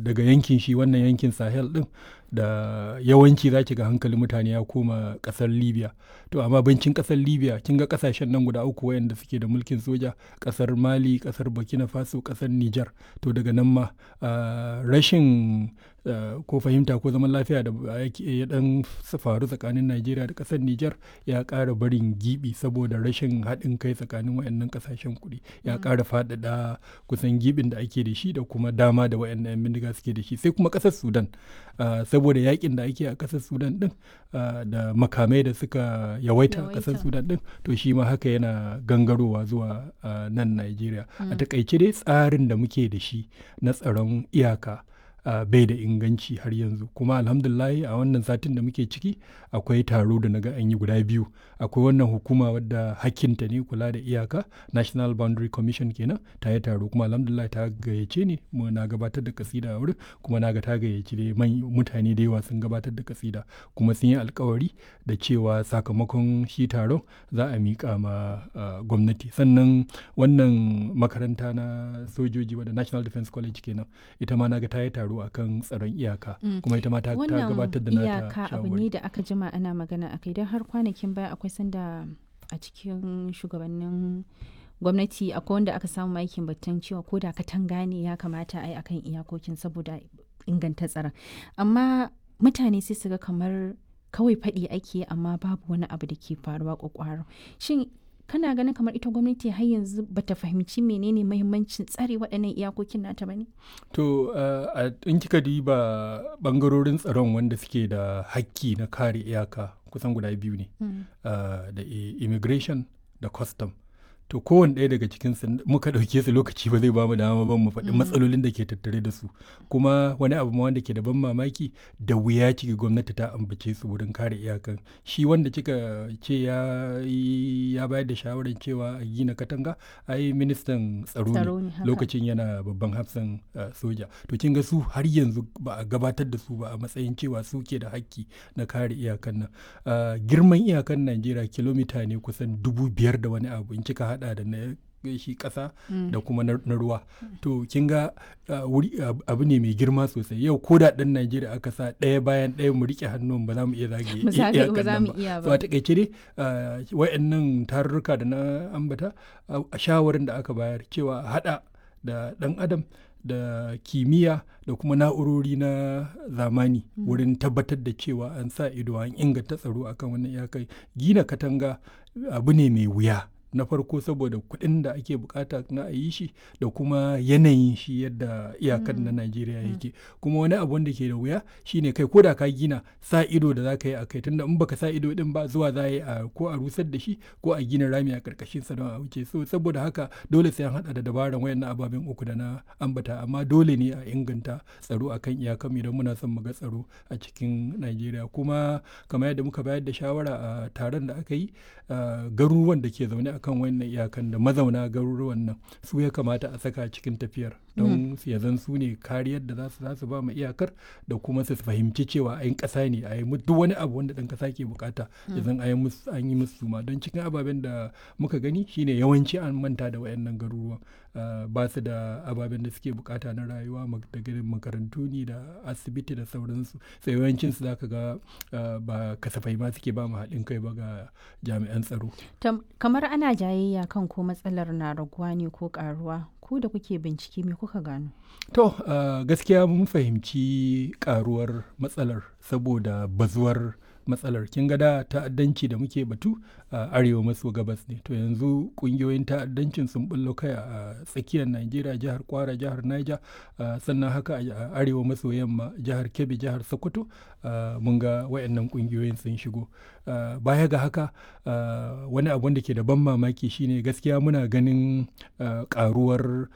daga yankin shi wannan yankin sahel din da yawanci za ki ga hankalin mutane ya koma kasar libya to amma bincin kasar libya kin ga kasashen nan guda uku wayanda suke da mulkin soja kasar mali kasar burkina faso kasar niger to daga nan ma rashin ko fahimta ko zaman lafiya da ya dan faru tsakanin najeriya da kasar niger ya ƙara barin gibi saboda rashin haɗin kai tsakanin wayannan kasashen kuɗi ya ƙara faɗaɗa kusan gibin da ake da shi da kuma dama da wayannan 'yan bindiga suke da shi sai kuma kasar sudan saboda yakin da ake a kasar sudan din da makamai da suka yawaita a kasar sudan din to shi ma haka yana gangarowa zuwa nan najeriya a takaice dai tsarin da muke da shi na tsaron iyaka Uh, bai da inganci har yanzu kuma alhamdulahi a wannan satin da muke ciki akwai taro da naga an yi guda biyu akwai wannan hukuma wadda hakkinta ne kula da iyaka national boundary commission kenan ta yi taro kuma alhamdulillah ta gayyace ni mu na gabatar da kasida a wurin kuma na ga ta gayyaci dai mutane da yawa sun gabatar da kasida kuma sun yi alkawari da cewa sakamakon shi taron za a miƙa ma uh, gwamnati sannan wannan makaranta na sojoji wadda national defense college kenan ita ma na ga ta yi taro a kan tsaron iyaka kuma ita ma ta gabatar da nata iyaka abu ne da aka jima ana magana akai don har kwanakin baya akwai sanda a cikin shugabannin gwamnati akwai wanda aka samu aikin batun cewa ko da katanga ne ya kamata a yi akan iyakokin saboda inganta tsaron amma mutane sai su ga kamar kawai faɗi ake amma babu wani abu da ke faruwa kwakwaro shin kana ganin kamar ita gwamnati har yanzu bata fahimci menene mahimmancin tsare waɗannan iyakokin nata bane to in kika diba bangarorin tsaron wanda suke da hakki na kare iyaka kusan guda biyu ne da immigration da custom to kowane ɗaya daga cikin su muka ɗauke su lokaci ba zai ba mu dama ba mu faɗi matsalolin da ke tattare da su kuma wani abu ma wanda ke da ban mamaki da wuya ciki gwamnati ta ambace su wurin kare iyakan shi wanda kika ce ya ya bayar da shawarar cewa a gina katanga ai ministan tsaro ne lokacin yana babban hafsan soja to kin ga su har yanzu ba a gabatar da su ba a matsayin cewa su ke da hakki na kare iyakan nan girman iyakan najeriya kilomita ne kusan dubu biyar da wani abu in kika hada da na shi kasa mm. da kuma na, ruwa mm. to kin ga uh, wuri uh, abu ne mai girma sosai yau ko da dan Najeriya aka sa ɗaya bayan ɗaya mu rike hannun ba za mu iya zage iyakan nan ba so a takaice dai uh, wayannan tarurruka da na ambata a shawarin da aka bayar cewa hada da dan adam da kimiyya da kuma na'urori na zamani mm. wurin tabbatar da cewa an sa ido an inganta tsaro akan wannan iyakai gina katanga abu ne mai wuya na farko saboda kuɗin da ake bukata na a yi shi da kuma yanayin shi yadda iyakan na Najeriya yake kuma wani abu wanda ke da wuya shine kai ko da ka gina sa ido da zaka yi a kai tunda in baka sa ido din ba zuwa za yi a ko a rusar da shi ko a gina rami a karkashin sa don a wuce so saboda haka dole sai an hada da dabaran wayannan ababen uku da na ambata amma dole ne a inganta tsaro akan iyakan idan muna son mu ga tsaro a cikin Najeriya kuma kamar yadda muka bayar da shawara a taron da aka yi garuruwan da ke zaune a kan wannan iyakan da mazauna garuruwan nan su ya kamata a saka cikin tafiyar don ya zan su ne kariyar da za su za su ba mu iyakar da kuma su fahimci cewa ayin ƙasa ne a yi duk wani abu wanda ɗan ƙasa ke bukata ya zan an yi musu ma don cikin ababen da muka gani shine yawanci an manta da wayannan garuruwan ba su da ababen da suke bukata na rayuwa daga makarantu ne da asibiti da sauransu sai yawancin su zaka ga ba kasafai ma suke ba mu haɗin kai ba ga jami'an tsaro kamar ana jayayya kan ko matsalar na raguwa ne ko karuwa ku da kuke bincike me kuka gano to uh, gaskiya mun fahimci karuwar matsalar saboda bazuwar matsalar kin ga da ta'addanci da muke batu a arewa maso gabas ne to yanzu kungiyoyin ta'addancin sun bullo kai a tsakiyar najeriya jihar kwara jihar niger sannan haka a arewa maso yamma jihar kebbi jihar sokoto mun ga wayannan kungiyoyin sun shigo baya ga haka wani abu da ke da ban mamaki shine gaskiya muna ganin karuwar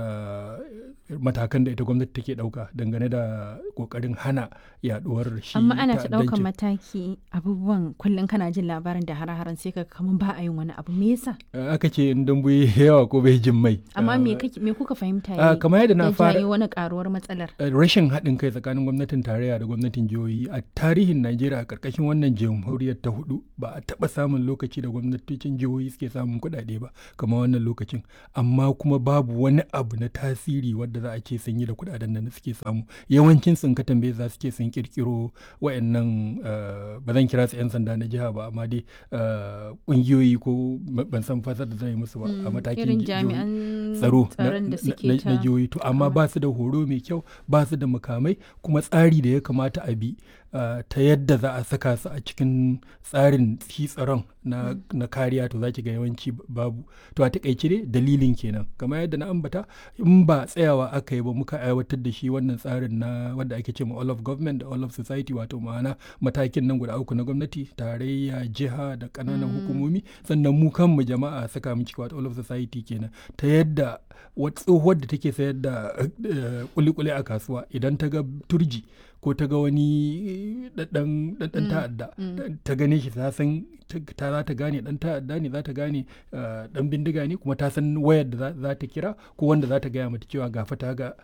matakan da ita gwamnati take dauka dangane da kokarin hana yaduwar shi amma ana ta daukan mataki abubuwan kullum kana jin labarin da hare-haren sai ka kaman ba a yin wani abu me yasa aka ce in dambu yawa ko bai jin mai amma me me kuka fahimta ne kamar yadda na fara wani karuwar matsalar rashin haɗin kai tsakanin gwamnatin tarayya da gwamnatin jihohi a tarihin Najeriya a karkashin wannan jamhuriyar ta hudu ba a taba samun lokaci da gwamnatocin jihohi suke samun kuɗaɗe ba kamar wannan lokacin amma kuma babu wani abu abu na tasiri wadda za a ce sun yi da kudaden da suke samu yawancin sun ka tambaye za su ce sun kirkiro wayannan ba zan kira su 'yan sanda na jiha ba amma dai kungiyoyi ko ban san fasar da zan yi musu ba a matakin tsaro na jihohi to amma ba su da horo mai kyau ba su da mukamai kuma tsari da ya kamata a bi ta yadda za a saka su a cikin tsarin shi tsaron na kariya to za ki ga yawanci babu to a takaice dai dalilin kenan kamar yadda na ambata in ba tsayawa aka yi ba muka aiwatar da shi wannan tsarin na wanda ake ce ma all of government da all of society wato ma'ana matakin nan guda uku na gwamnati tarayya jiha da ƙananan hukumomi sannan mu kanmu jama'a saka mu ciki wato all of society kenan ta yadda tsohuwar da take sayar da kulikuli a kasuwa idan ta ga turji ko ta ga wani ɗan ta'adda ta gane shi ta san ta za ta gane ɗan ta'adda ne za ta gane ɗan bindiga ne kuma ta san wayar da za ta kira ko wanda za ta gaya mata cewa gafa ta ga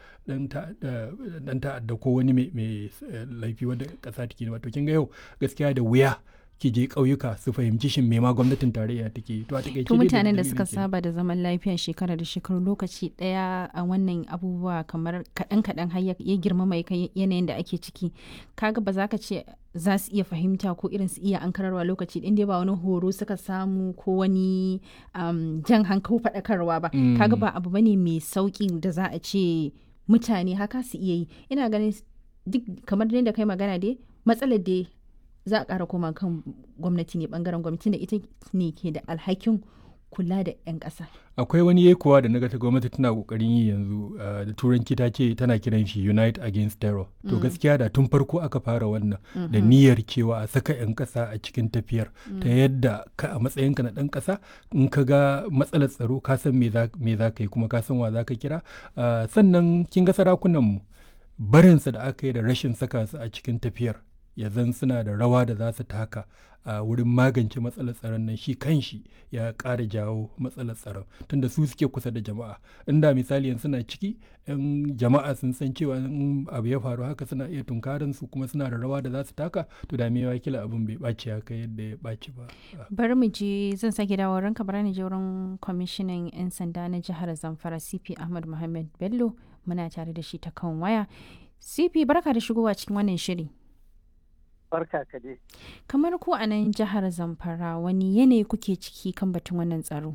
ɗan ta'adda ko wani mai laifi wanda ƙasa take wato kin ga yau gaskiya da wuya ki je ƙauyuka su fahimci shin me ma gwamnatin tarayya take to a takaice to mutanen da suka saba da zaman lafiya shekara da shekaru lokaci daya a wannan abubuwa kamar kaɗan kaɗan har ya girmama yanayin da ake ciki kaga ba za ka ce za su iya fahimta ko irin su iya ankararwa lokaci ɗin dai ba wani horo suka samu ko wani jan hankali faɗakarwa ba kaga ba abu bane mai sauƙi da za a ce mutane haka su iya yi ina ganin duk kamar da kai magana dai matsalar dai za a ƙara koma kan gwamnati ne bangaren gwamnati da ita ne ke da alhakin kula da 'yan ƙasa. akwai wani yekuwa da naga ta gwamnati tana kokarin yi yanzu da turanci ta ce tana kiran shi unite against terror to gaskiya da tun farko aka fara wannan da niyyar cewa a saka 'yan ƙasa a cikin tafiyar ta yadda ka a matsayinka na ɗan ƙasa in ka ga matsalar tsaro ka san me za ka yi kuma ka san wa za ka kira sannan kin ga sarakunanmu barinsa da aka yi da rashin saka su a cikin tafiyar ya zan suna da rawa da za su taka a wurin magance matsalar tsaron nan shi kanshi ya ƙara jawo matsalar tsaron tunda su suke kusa da jama'a inda misali yanzu suna ciki yan jama'a sun san cewa in abu ya faru haka suna iya tunkarin su kuma suna da rawa da za su taka to da mewa kila abin bai ɓaci haka yadda ya ɓaci ba bari mu je zan sake dawo ranka bari ni je wurin kwamishinan yan sanda na jihar zamfara cp ahmad muhammad bello muna tare da shi ta kan waya cp barka da shigowa cikin wannan shiri barka ka dai. Kamar ku a nan jihar Zamfara wani yanayi kuke ciki kan batun wannan tsaro?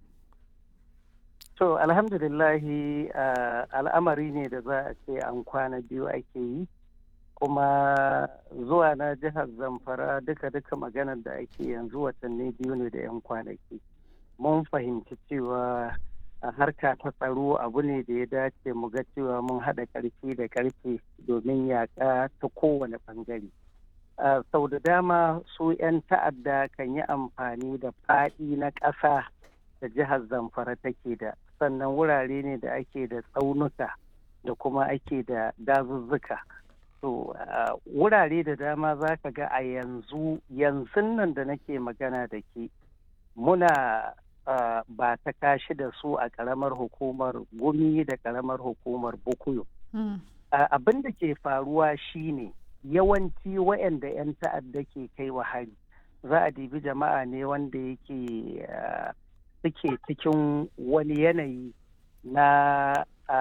To alhamdulillahi uh, al'amari ne da za a ce an kwana biyu ake yi kuma zuwa na jihar Zamfara duka-duka maganar da ake yanzu watanni biyu ne da 'yan kwanaki. Mun fahimci cewa a harka ta tsaro abu ne da ya dace mu ga cewa mun haɗa ƙarfi da ƙarfe domin yaƙa ta kowane ɓangare. Uh, sau da dama su 'yan ta'adda kan yi amfani da faɗi na ƙasa da jihar zamfara take da sannan wurare ne da ake da tsaunuka da kuma ake da dazuzzuka to uh, wurare da dama za ka ga a yanzu yanzu nan da nake magana da ke muna uh, ba ta kashi da su a ƙaramar hukumar gumi da ƙaramar hukumar bukuyo mm. abin da ke faruwa shine ne yawanci waɗanda 'yan ta'adda ke kai wa hari za a dibi jama'a ne wanda yake suke cikin wani yanayi na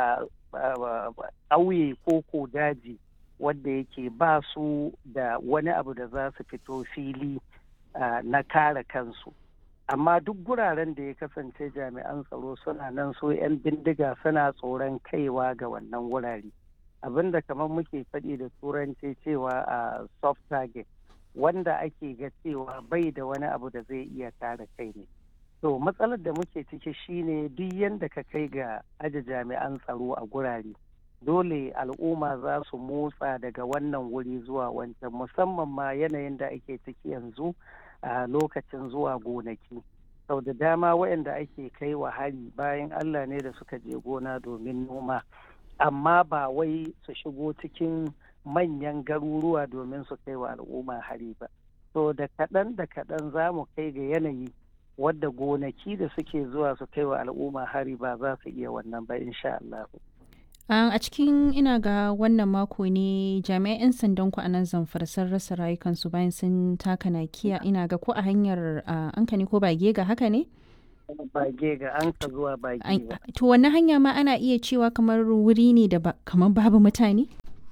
ƙauye ko ko daji wanda yake ba su da wani abu da za su fito fili na kare kansu amma duk guraren da ya kasance jami'an tsaro suna nan so 'yan bindiga suna tsoron kaiwa ga wannan wurare. abinda kamar muke faɗi da turanci cewa a soft target wanda ake ga cewa bai da wani abu da zai iya kare kai ne to matsalar da muke ciki shine duk yadda ka kai ga aje jami'an tsaro a gurare dole al'umma za su motsa daga wannan wuri zuwa wancan musamman ma yanayin da ake ciki yanzu a lokacin zuwa gonaki sau da dama waɗanda ake kai wa hari bayan allah ne da suka je gona domin noma amma ba wai su shigo cikin manyan garuruwa domin su kai wa al'umma hari ba. To da kaɗan da kaɗan za mu kai ga yanayi wadda gonaki da suke zuwa su kai wa al'umma hari ba za su iya wannan ba insha Allah. a cikin ina ga wannan mako ne jami'an 'yan sandan ku a nan zamfara sun rasa rayukansu bayan sun taka nakiya ina ga ko a hanyar ankani ko ba gega haka ne? bage ga an ka zuwa bage ba. To wannan hanya ma ana iya cewa kamar wuri ne da kamar babu mutane?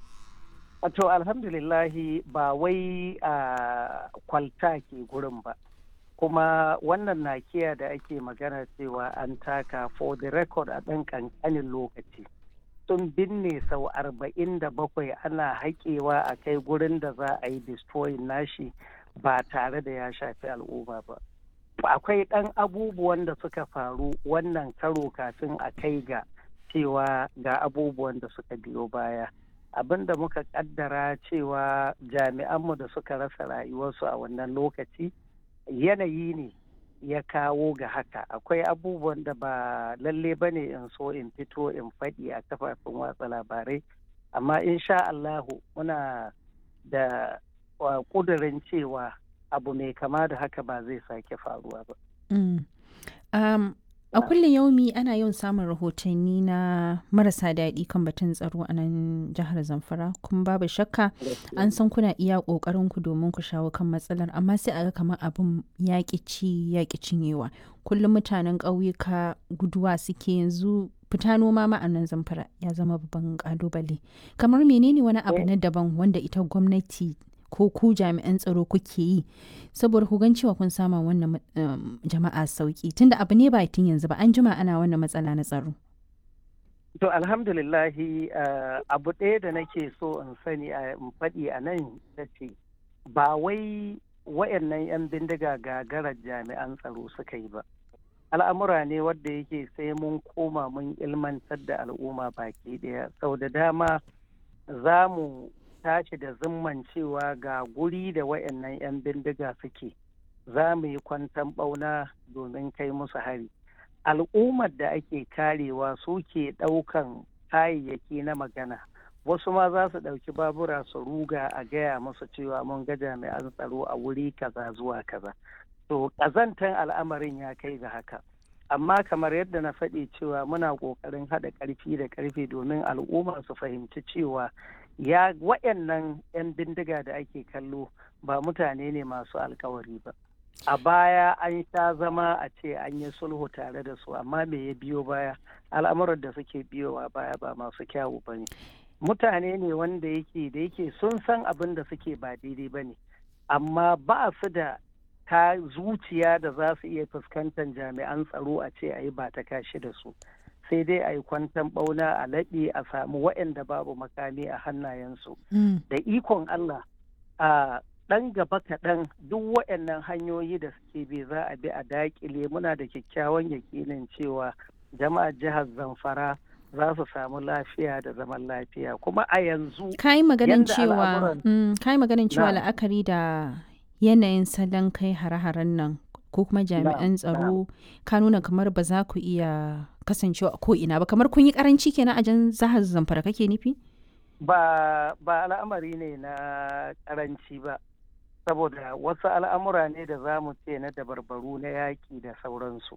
To alhamdulillahi ba wai a kwalta ke gurin ba. Kuma wannan nakiya da ake magana cewa an taka for the record a ɗan ƙanƙanin lokaci. Sun binne sau arba'in da bakwai ana haƙewa a kai gurin da za a yi destroying nashi ba tare da ya shafi al'umma ba. akwai ɗan abubuwan da suka faru wannan karo kafin a kai ga cewa ga abubuwan da suka biyo baya abin da muka kaddara cewa jami'anmu da suka rasa rayuwarsu a wannan lokaci yanayi ne ya kawo ga haka akwai abubuwan da ba lalle ba ne in so in fito in faɗi a kafafen watsa labarai amma insha Allahu muna da ƙudurin cewa abu mai kama da haka ba zai sake faruwa ba. Mm. Um, a kullum yaumi ana yawan samun rahotanni na marasa daɗi kan batun tsaro a nan jihar Zamfara kuma babu shakka an san kuna iya ƙoƙarin ku domin ku shawo kan matsalar amma sai a ga kamar abin yaƙi ci yaƙi cinyewa kullum mutanen ƙauyuka guduwa suke yanzu fita noma ma a nan zamfara ya zama babban ƙalubale kamar menene wani abu na daban wanda ita gwamnati ko ku jami'an tsaro kuke yi saboda ku gan cewa kun sama wannan jama'a sauki tunda abu ne ba tun yanzu ba an jima ana wannan matsala na tsaro. To alhamdulillahi abu ɗaya da nake so in sani a in faɗi a nan ta ce ba wai wayannan 'yan bindiga gagarar jami'an tsaro suka yi ba. Al'amura ne wadda yake sai mun koma mun ilmantar da al'umma baki ɗaya sau da dama za mu tashi da zimman cewa ga guri da wayannan 'yan bindiga suke za mu yi kwantan ɓauna domin kai musu hari al'ummar da ake karewa suke ɗaukan kayayyaki na magana wasu ma za su ɗauki babura su ruga a gaya musu cewa mun ga jami'an tsaro a wuri kaza zuwa kaza to ƙazantan al'amarin ya kai ga haka amma kamar yadda na faɗi cewa muna ƙoƙarin haɗa ƙarfi da ƙarfe domin al'umma su fahimci cewa ya wayannan 'yan bindiga da ake kallo ba mutane ne masu alkawari ba a baya an sha zama a ce an yi sulhu tare da su amma me ya biyo baya al'amuran da suke biyowa baya ba masu kyawu ba ne mutane ne wanda yake da yake sun san abin da suke ba daidai ba ne amma ba su da ta zuciya da za su iya fuskantar jami'an tsaro a ce a yi ba ta kashi da su sai dai a yi kwantan ɓauna a laɓe a samu waɗanda babu makami a hannayensu. Da ikon Allah a ɗan gaba kaɗan duk waɗannan hanyoyi da suke bi za a bi a daƙile muna da kyakkyawan yakinin cewa jama'ar jihar Zamfara za su samu lafiya da zaman lafiya kuma a yanzu kai maganin cewa kai maganin cewa la'akari da yanayin salon kai hare-haren nan ko kuma jami'an tsaro ka nuna kamar ba za ku iya kasancewa ko ina ba kamar kun yi karanci kenan a jan zahar zamfara kake nufi ba ba al'amari ne na karanci ba saboda wasu al'amura ne da za mu ce na dabarbaru na yaƙi da sauransu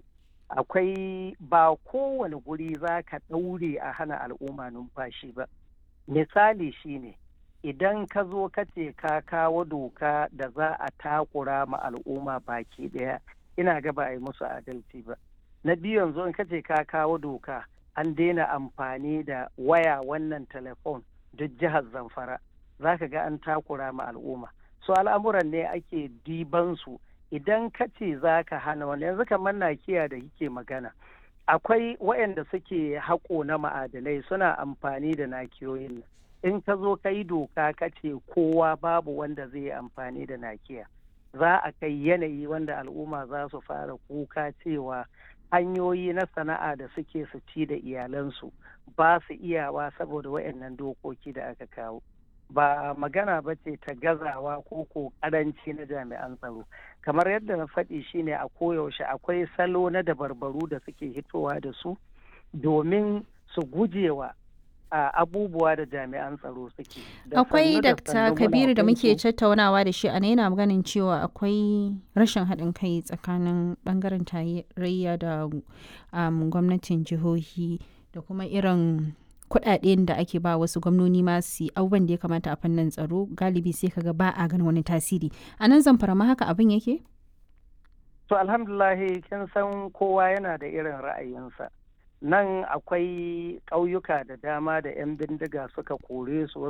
akwai ba kowane guri za ka ɗaure a hana al'umma numfashi ba misali shine idan ka zo ka ce ka kawo doka da za a takura ma al'umma baki ɗaya ina ga ba a yi musu adalci ba na biyu yanzu in ka ce ka kawo doka an daina amfani da waya wannan telefon duk jihar zamfara za ka ga an takura ma al'umma so al'amuran ne ake diban su idan ka ce za ka hana wani yanzu kamar nakiya da kike magana akwai waɗanda suke haƙo na ma'adanai suna amfani da nakiyoyin in ka zo ka yi doka ka ce kowa babu wanda zai yi amfani da nakiya za a kai yanayi wanda al'umma za su fara kuka cewa hanyoyi na sana'a da suke su ci da iyalansu ba su iyawa saboda waɗannan dokoki da aka kawo ba magana ba ce ta gazawa ko ko karanci na jami'an tsaro kamar yadda na faɗi shine a koyaushe akwai salo na dabarbaru da suke hitowa da su domin su gujewa a abubuwa da jami'an tsaro suke. Akwai Dr. Kabiru da muke tattaunawa da shi a yana maganin cewa akwai rashin haɗin kai tsakanin ɓangaren tarayya da gwamnatin jihohi da kuma irin kuɗaɗen da ake ba wasu gwamnoni masu abubuwan da ya kamata a fannin tsaro galibi sai kaga ba a ganin wani tasiri a nan zamfara ma haka abin yake? To alhamdulahi kin san kowa yana da irin ra'ayinsa. Nan akwai ƙauyuka da dama da 'yan bindiga suka kore su